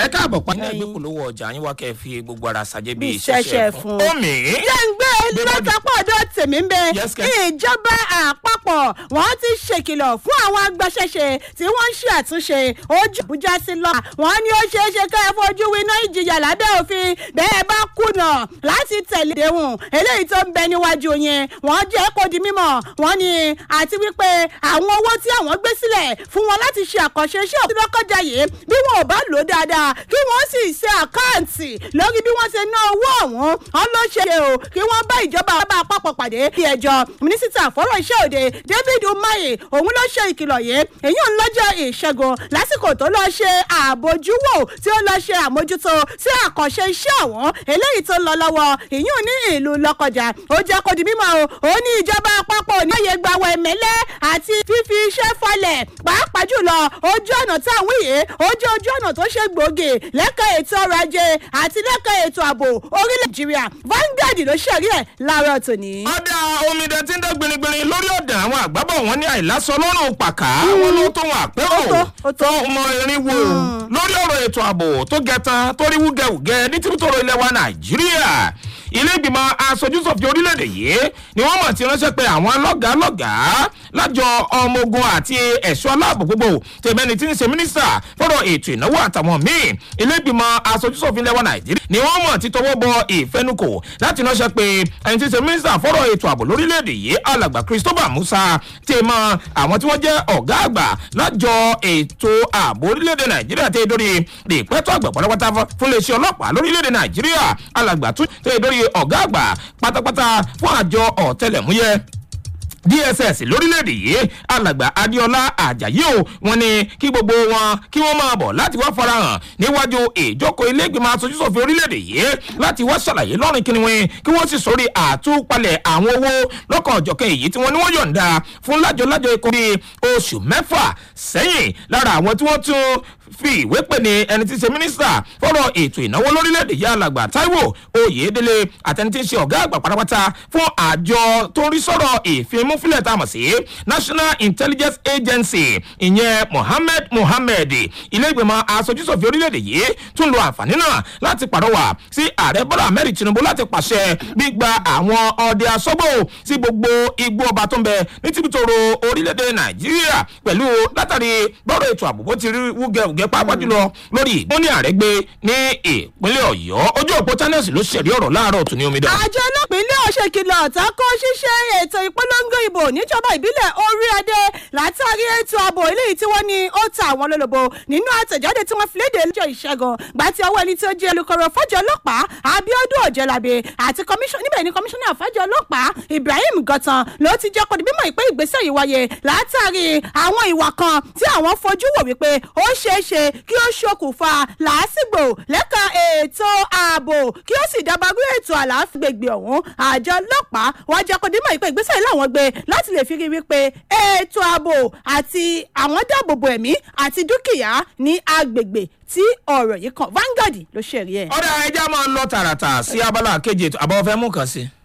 káàbọ̀ pa ní ẹgbẹ́ polówó ọjà yín wá kẹ́ ẹ fi gbogbo ara ṣàjẹ́ bíi Bí ṣẹ̀ṣẹ̀ fún. omi. jẹ́ ń gbé lọ́tàpọ̀ ọ̀dọ̀ tèmi ń bẹ Yes, Ken. ìjọba àpapọ̀ wọ́n ti ṣèkìlọ̀ fún àwọn agbaṣẹ́ṣe tí wọ́n ń ṣe àtúnṣe ojú àbújá sí lọ. wọ́n ní ó ṣeé ṣe ká ẹ fojú winá ìjìyà lábẹ́ òfin bẹ́ẹ̀ bá kùnà láti tẹ̀lé déhùn eléyìí tó ń bẹ níwájú yẹn wọ́n jẹ́ kó di mímọ̀ wọ́n ní àti wípé àwọn owó tí àwọn gbé sílẹ̀ fún wọn láti ṣe àkànṣe iṣẹ́ òtún lọ́kọjá yìí bí wọn ò bá lò ó dáadáa kí wọ́n sì ṣe àkáǹtì lórí bí wọ́n ṣe ná owó ọ̀hún wọn ló ṣe o kí wọ́n bá ìjọba bá àpapọ̀ pàdé bí ẹjọ́ mínísítà fọ́rọ̀ iṣẹ́ òde david umahi òun ló ṣe ìkìlọ̀ yìí èyí ń lọ́jọ́ ìṣẹ́gun lásìkò tó lọ́ọ́ ṣe àbójúwò tí ó lọ́ọ́ ṣe àmójútó sí àkànṣe iṣẹ́ ọ̀hún eléyìí tó ń lọ lọ́wọ́ ìyún ní ìlú lọ́kọjà ó jẹ́ kó di mímọ́ o ó ní ìjọba àpapọ̀ ní àyè gbàwọ̀ ẹ̀mẹ́lẹ́ àti fífi iṣẹ́ falẹ̀ pàápàá jùlọ ojú ọ̀nà táwọn yìí ó jẹ́ ojú ọ̀nà tó ṣe gbòógì lẹ́ka ètò ọrọ̀ ajé àti lẹ́ka ètò ààbò orílẹ̀ nàìjíríà Vanguard ló ṣẹ̀rí ẹ̀ láàárọ̀ tòní. ọ̀dà omidan tí ń dán gbinigbini lórí ọ̀dà àwọn àgbábọ̀ wọn ní àìlásọ lọ́rùn pàkà wọn ló tó wọn àpérò Ó tó, ó tó. tó mọ irin wo lórí ọ̀rọ̀ ètò ààbò tó gẹtan tó rí wúgẹwùgẹ ní tìbútòrò ilẹ̀ wa nàìjíríà ilé ìgbìmọ̀ aṣojúṣòfin orílẹ̀-èdè yìí ni wọ́n mọ̀ ti ránṣẹ́ pé àwọn lọ́gàálọ́gàá lájọ ọmọ ogun àti ẹ̀ṣọ́ aláàbò gbogbo tèmẹ́ni tí ń ṣe mínísítà fọ́rọ̀ ètò ìnáwó àtàwọn míì ilé ìgbìmọ̀ aṣojúṣòfin ilẹ̀ wa nàìjíríà ni wọ́n mọ̀ ti tọwọ́ bọ ìfẹnukò láti ránṣẹ́ pé ẹni tí ń ṣe mínísítà fọ́rọ̀ ètò ààbò lórílẹ̀‐èdè yìí alàgbà christopher musa ti mọ àwọn tí wọ́n jẹ́ ọ̀gá àgbà lájọ ètò ààbò orílẹ̀‐èdè nàìjíríà tẹ́ dórí ìpẹ́tọ́ àgbà pátápátá fún iléeṣẹ́ ọlọ́pàá lórílẹ̀‐èdè nàìjíríà alàgbà tún tẹ́ dórí ọ̀gá àgbà pátápátá fún àjọ ọ̀tẹlẹ̀múyẹ́ dss lórílẹ̀‐èdè yìí alàgbà adéọlá ajayi o wọn ni kí gbogbo wọn kí wọ́n máa bọ̀ láti wá farahàn níwájú ìjókòó ilégbèmọ̀ asojúsòfin orílẹ̀‐èdè yìí láti wá ṣàlàyé lọ́rùn kí ni wọn kí wọ́n sì sórí àtúpalẹ̀ àwọn owó lọ́kàn ọ̀jọ̀kan èyí tí wọ́n ní wọ́n yọ̀ǹda fún lájọlájọ ikọ̀ bíi oṣù mẹ́fà sẹ́yìn lára àwọn tí wọ́n tún fi ìwé pè ní ẹni tí ń ṣe mínísítà fọ́rọ̀ ètò ìnáwó lórílẹ̀‐èdè yìí alàgbà taiwo oyèdélé àtẹni tí ń ṣe ọ̀gá àgbà pátápátá fún àjọ tó ń rí sọ̀rọ̀ ìfimúfilẹ̀ tá a mọ̀ sí national intelligence agency ìyẹn mohammed mohammed ilé ìgbìmọ̀ asojúsòfin orílẹ̀‐èdè yìí tún lo àǹfààní náà láti pàrọwà sí ààrẹ bọ́lá ahmed tinubu láti pàṣẹ gbígba àwọn ọdẹ asọ́gbò sí gbogbo igbó ọba tó ń bẹ ní tìbítòrò orílẹ̀‐èdè nàìjíríà pẹ̀lú látàrí bọ́rọ̀ ètò ààbò bó ti rí wúgẹ̀wúgẹ̀ pàápàá jùlọ lórí ìgbóni àrẹ́gbẹ́ ní ìpínlẹ̀ ọ̀yọ́ ojú òpó channels ló ṣẹ̀rí ọ̀rọ̀ láàárọ̀ tún ní omidan. àjọ ọlọ́pìnlẹ̀ ọ̀ṣẹ̀kìlọ̀ tako ṣíṣe ètò ìpolongo ìbò níjọba ìbílẹ̀ orí adé látàrí ètò ààbò eléyìí tí wọ́n ní ó ta àwọn lólobó nínú àtẹ̀jáde tí wọ́n fi léde lọ́jọ́ ìṣẹ́gun gbà tí ọwọ́ ẹni tí ó jẹ́ olùkọ́rọ̀ fọ́jọ́ ọlọ́pàá abiodun ọ̀jẹ̀lábẹ àti kọmíṣọ́ níbẹ̀ ni kọmíṣánná fọ́jọ́ ọlọ́pàá ibrahim gọ̀tàn ló ti jẹ́ kọ́ni mímọ́ ìpè ìgbésẹ̀ yìí wáyé látàrí àwọn ìwà kan tí àwọn fojú wò wípé ó ṣeé ṣe kí ó ṣokùnfà làásìgbò lẹ́ka ètò ààbò kí ó sì dábàrú ètò àlàáfíà gbègbè ọ̀hún àjọ ọlọ́pàá wọ́n jẹ́ kọ́ni mímọ́ ìpè ìgbésẹ̀ yìí làwọn gbé láti lè fi rí wípé ètò ààbò àti àwọn dáàbòbò ẹ̀mí àti dúkìá ní agbègbè tí ọ̀rọ̀ yìí kan Vanguard ló ṣẹ̀rí ẹ̀. ọ̀dà ẹja máa ń lọ tààràtà sí abala kejì ètò àbọ̀ fẹ́ mú kàn sí i.